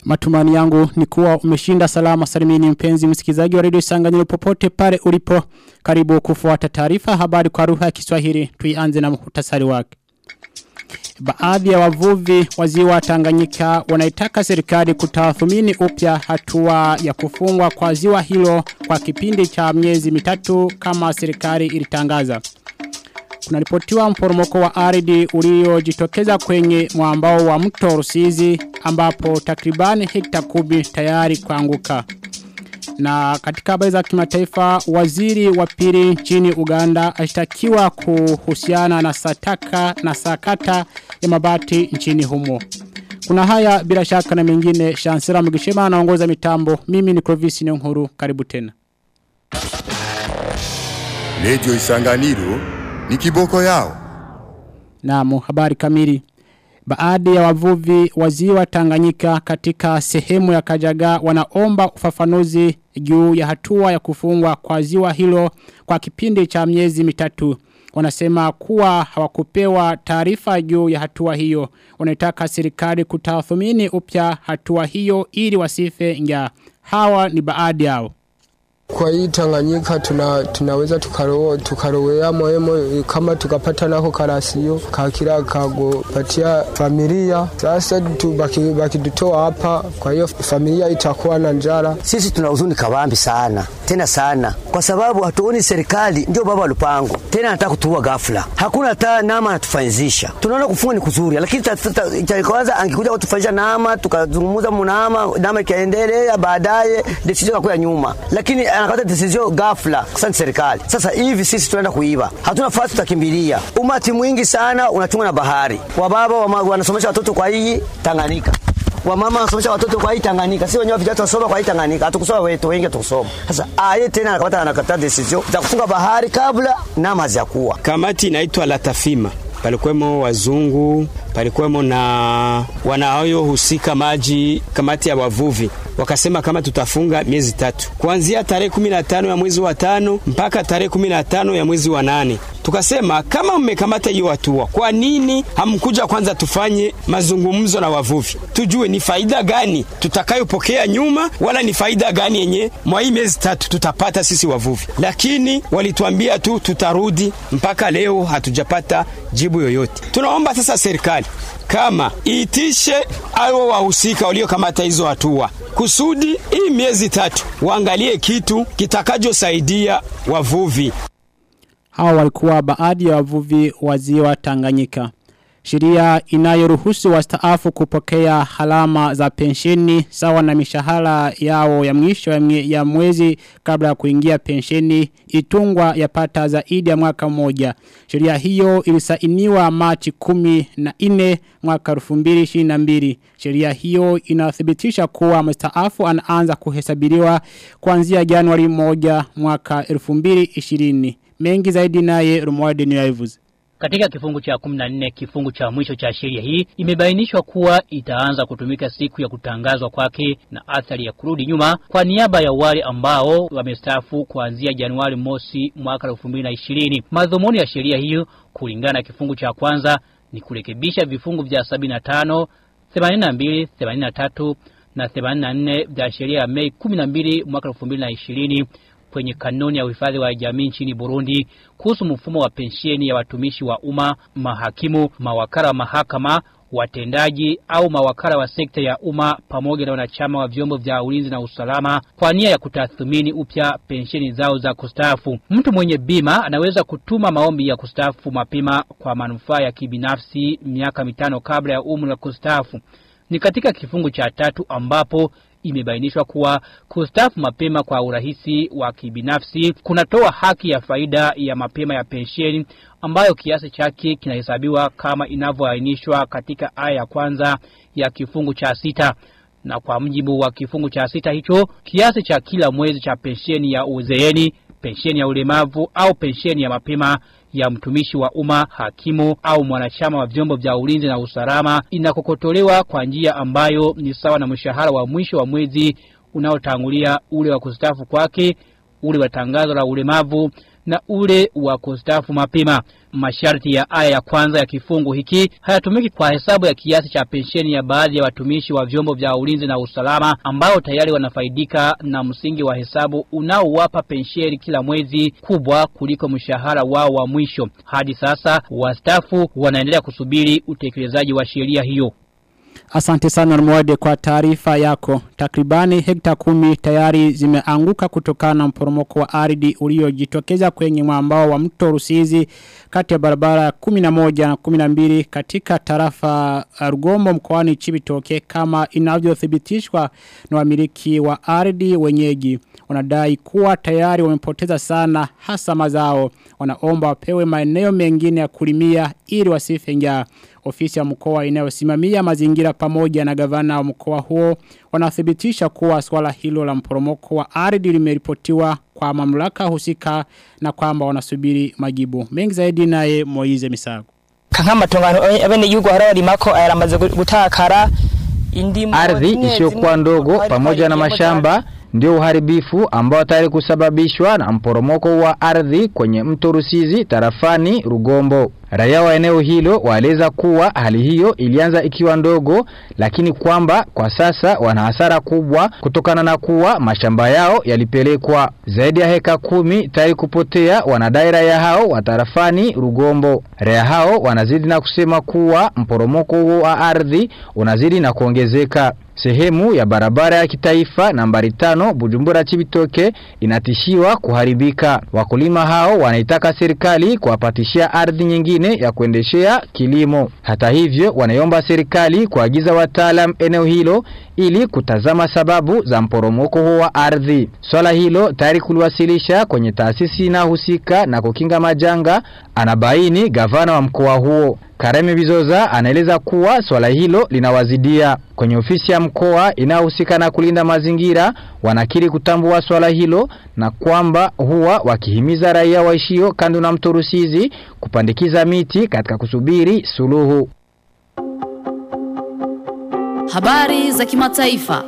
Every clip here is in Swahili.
Matumani yangu ni kuwa umeshinda salama salimini mpenzi msikizaji wa redio Isanganyiro popote pale ulipo. Karibu kufuata taarifa habari kwa lugha ya Kiswahili. Tuianze na muhtasari wake. Baadhi ya wavuvi wa ziwa Tanganyika wanaitaka serikali kutathmini upya hatua ya kufungwa kwa ziwa hilo kwa kipindi cha miezi mitatu kama serikali ilitangaza. Kunaripotiwa mporomoko wa ardhi uliojitokeza kwenye mwambao wa mto Rusizi ambapo takribani hekta kubi tayari kuanguka. Na katika habari za kimataifa waziri wa pili nchini Uganda ashtakiwa kuhusiana na sataka na sakata ya mabati nchini humo. Kuna haya bila shaka na mengine Shansera Mugishema anaongoza mitambo. Mimi ni Clovis Nkuru karibu tena. Radio Isanganiro ni kiboko yao. Naam, habari kamili. Baadhi ya wavuvi wa ziwa Tanganyika katika sehemu ya Kajaga wanaomba ufafanuzi juu ya hatua ya kufungwa kwa ziwa hilo kwa kipindi cha miezi mitatu. Wanasema kuwa hawakupewa taarifa juu ya hatua hiyo. Wanataka serikali kutathmini upya hatua hiyo ili wasife njaa. Hawa ni baadhi yao. Kwa hii Tanganyika tuna, tunaweza tukaroa tukarowea moemo kama tukapata nako karasio kakira kagopatia familia. Sasa tu baki, baki dutoa hapa, kwa hiyo familia itakuwa na njara. Sisi tuna huzuni kabambi sana tena sana, kwa sababu hatuoni serikali ndio baba wa lupango tena, anataka kutuua ghafla, hakuna hata nama anatufanyizisha. Tunaona kufunga ni kuzuri, lakini cha kwanza angekuja kutufanyisha nama, tukazungumza munama, nama ikaendelea, baadaye decision ikakuwa nyuma, lakini anakata decision ghafla. Sasa serikali sasa hivi sisi tunaenda kuiba, hatuna fasi, tutakimbilia. Umati mwingi sana unachunga na bahari, wababa wanasomesha watoto kwa hii Tanganyika wamama wanasomesha watoto kwa hii Tanganyika, si wenyewe vijana tunasoma kwa hii Tanganyika, hatukusoma wetu wengi tukusoma. Sasa aye tena anakamata anakata decision za kufunga bahari kabla nama hazijakuwa. Kamati inaitwa Latafima, palikuwemo wazungu, palikuwemo na wanaohusika maji, kamati ya wavuvi wakasema kama tutafunga miezi tatu kuanzia tarehe 15 ya mwezi wa tano mpaka tarehe 15 ya mwezi wa nane. Tukasema kama mmekamata hiyo hatua, kwa nini hamkuja kwanza tufanye mazungumzo na wavuvi, tujue ni faida gani tutakayopokea nyuma, wala ni faida gani yenye mwa hii miezi tatu tutapata sisi wavuvi. Lakini walituambia tu tutarudi, mpaka leo hatujapata jibu yoyote. Tunaomba sasa serikali kama iitishe hao wahusika waliokamata hizo hatua kusudi hii miezi tatu waangalie kitu kitakachosaidia wavuvi. Hawa walikuwa baadhi ya wavuvi wa ziwa Tanganyika. Sheria inayoruhusu wastaafu kupokea halama za pensheni sawa na mishahara yao ya mwisho ya mwezi kabla ya kuingia pensheni itungwa yapata zaidi ya mwaka mmoja. Sheria hiyo ilisainiwa Machi 14 mwaka 2022. Sheria hiyo inathibitisha kuwa mstaafu anaanza kuhesabiliwa kuanzia Januari 1 mwaka 2020. Mengi zaidi naye Rumwade Nilaivuzi. Katika kifungu cha 14 kifungu cha mwisho cha sheria hii imebainishwa kuwa itaanza kutumika siku ya kutangazwa kwake na athari ya kurudi nyuma kwa niaba ya wale ambao wamestaafu kuanzia Januari mosi mwaka 2020. Madhumuni ya sheria hiyo kulingana na kifungu cha kwanza ni kurekebisha vifungu vya 75, 82, 83 na 84 vya sheria ya Mei 12 mwaka 2020 kwenye kanuni ya uhifadhi wa jamii nchini Burundi kuhusu mfumo wa pensheni ya watumishi wa umma, mahakimu, mawakala wa mahakama, watendaji au mawakala wa sekta ya umma pamoja na wanachama wa vyombo vya ulinzi na usalama kwa nia ya kutathmini upya pensheni zao za kustaafu. Mtu mwenye bima anaweza kutuma maombi ya kustaafu mapema kwa manufaa ya kibinafsi miaka mitano kabla ya umri wa kustaafu. Ni katika kifungu cha tatu ambapo imebainishwa kuwa kustafu mapema kwa urahisi wa kibinafsi kunatoa haki ya faida ya mapema ya pensheni ambayo kiasi chake kinahesabiwa kama inavyoainishwa katika aya ya kwanza ya kifungu cha sita na kwa mjibu wa kifungu cha sita hicho kiasi cha kila mwezi cha pensheni ya uzeeni pensheni ya ulemavu au pensheni ya mapema ya mtumishi wa umma, hakimu au mwanachama wa vyombo vya ulinzi na usalama inakokotolewa kwa njia ambayo ni sawa na mshahara wa mwisho wa mwezi unaotangulia ule wa kustafu kwake, ule wa tangazo la ulemavu na ule wa kustafu mapema. Masharti ya aya ya kwanza ya kifungu hiki hayatumiki kwa hesabu ya kiasi cha pensheni ya baadhi ya watumishi wa vyombo vya ulinzi na usalama ambao tayari wanafaidika na msingi wa hesabu unaowapa pensheni kila mwezi kubwa kuliko mshahara wao wa mwisho. Hadi sasa wastafu wanaendelea kusubiri utekelezaji wa sheria hiyo. Asante sana Mwade kwa taarifa yako. Takribani hekta kumi tayari zimeanguka kutokana na mporomoko wa ardhi uliojitokeza kwenye mwambao wa mto Rusizi kati ya barabara ya 11 na 12 katika tarafa Rugombo mkoani Chibitoke kama inavyothibitishwa na wamiliki wa ardhi wenyeji. Wanadai kuwa tayari wamepoteza sana hasa mazao. Wanaomba wapewe maeneo mengine ya kulimia ili wasife njaa ofisi ya mkoa inayosimamia mazingira pamoja na gavana wa mkoa huo wanathibitisha kuwa swala hilo la mporomoko wa ardhi limeripotiwa kwa mamlaka husika na kwamba wanasubiri majibu. Mengi zaidi naye Moize Misago. Kankamatungano abene yugo hararimako ayaramaze gutakara indimo Ardhi isiyokuwa ndogo pamoja na mashamba ndio uharibifu ambao tayari kusababishwa na mporomoko wa ardhi kwenye mto Rusizi tarafani Rugombo. Raia wa eneo hilo waeleza kuwa hali hiyo ilianza ikiwa ndogo lakini kwamba kwa sasa wana hasara kubwa kutokana na kuwa mashamba yao yalipelekwa. Zaidi ya heka kumi tayari kupotea wanadai raia hao wa tarafani Rugombo. Raia hao wanazidi na kusema kuwa mporomoko huo wa ardhi unazidi na kuongezeka. Sehemu ya barabara ya kitaifa nambari tano Bujumbura Chibitoke inatishiwa kuharibika. Wakulima hao wanaitaka serikali kuwapatishia ardhi nyingine ya kuendeshea kilimo. Hata hivyo wanaiomba serikali kuagiza wataalam eneo hilo ili kutazama sababu za mporomoko huo wa ardhi. Swala hilo tayari kuliwasilisha kwenye taasisi inayohusika na kukinga majanga, anabaini gavana wa mkoa huo. Kareme Bizoza anaeleza kuwa swala hilo linawazidia. Kwenye ofisi ya mkoa inayohusika na kulinda mazingira wanakiri kutambua swala hilo na kwamba huwa wakihimiza raia waishio kando na mto Rusizi kupandikiza miti katika kusubiri suluhu. Habari za kimataifa.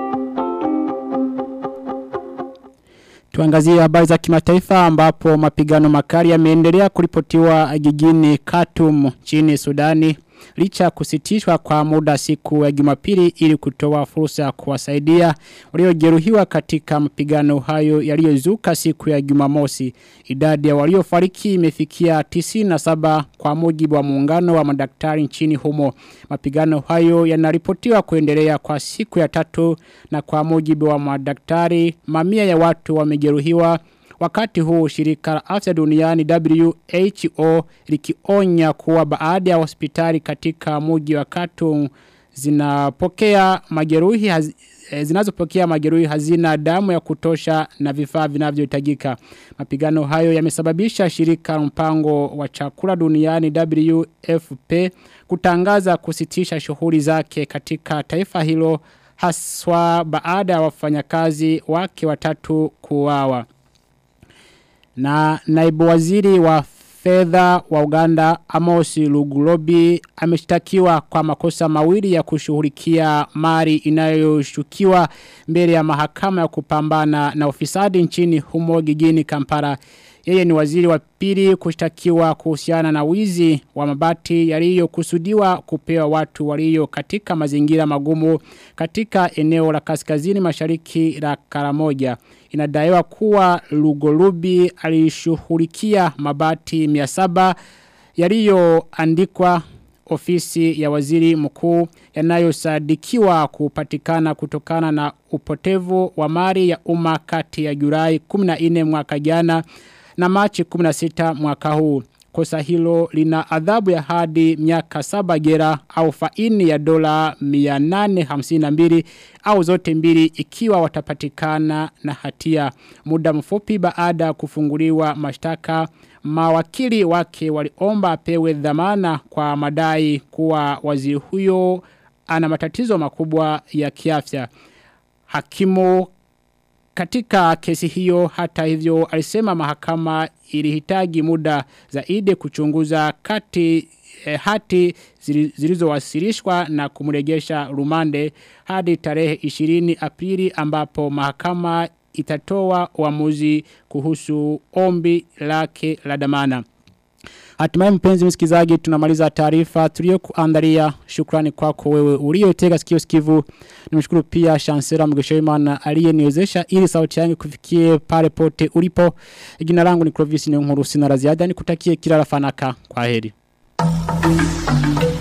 Tuangazie habari za kimataifa ambapo mapigano makali yameendelea kuripotiwa jijini Khartoum nchini Sudani licha ya kusitishwa kwa muda siku ya Jumapili ili kutoa fursa ya kuwasaidia waliojeruhiwa katika mapigano hayo yaliyozuka siku ya Jumamosi. Idadi ya waliofariki imefikia 97 kwa mujibu wa muungano wa madaktari nchini humo. Mapigano hayo yanaripotiwa kuendelea kwa siku ya tatu na kwa mujibu wa madaktari mamia ya watu wamejeruhiwa Wakati huu shirika la afya duniani WHO likionya kuwa baada ya hospitali katika muji wa Khartoum zinapokea majeruhi haz, zinazopokea majeruhi hazina damu ya kutosha na vifaa vinavyohitajika. Mapigano hayo yamesababisha shirika mpango wa chakula duniani WFP kutangaza kusitisha shughuli zake katika taifa hilo haswa baada ya wafanyakazi wake watatu kuuawa. Na naibu waziri wa fedha wa Uganda Amos Lugulobi ameshtakiwa kwa makosa mawili ya kushughulikia mali inayoshukiwa mbele ya mahakama ya kupambana na ufisadi nchini humo gigini Kampala. Yeye ni waziri wa pili kushtakiwa kuhusiana na wizi wa mabati yaliyokusudiwa kupewa watu walio katika mazingira magumu katika eneo la kaskazini mashariki la Karamoja. Inadaiwa kuwa Lugolubi alishughulikia mabati 700 yaliyoandikwa ofisi ya waziri mkuu yanayosadikiwa kupatikana kutokana na upotevu wa mali ya umma kati ya Julai 14 mwaka jana na Machi 16 mwaka huu. Kosa hilo lina adhabu ya hadi miaka saba gera au faini ya dola 852 au zote mbili ikiwa watapatikana na hatia. Muda mfupi baada ya kufunguliwa mashtaka mawakili wake waliomba apewe dhamana kwa madai kuwa waziri huyo ana matatizo makubwa ya kiafya. Hakimu katika kesi hiyo hata hivyo alisema mahakama ilihitaji muda zaidi kuchunguza kati eh, hati zilizowasilishwa na kumrejesha rumande hadi tarehe 20 Aprili ambapo mahakama itatoa uamuzi kuhusu ombi lake la dhamana. Hatimaye mpenzi msikizaji tunamaliza taarifa tuliyokuandalia. Shukrani kwako wewe uliotega sikio sikivu. Nimshukuru pia Chancellor Mgeshoimana aliyeniwezesha ili sauti yangu kufikie pale pote ulipo. Jina langu ni Clovis Nyonkuru sina la ziada nikutakie kila la fanaka. Kwaheri.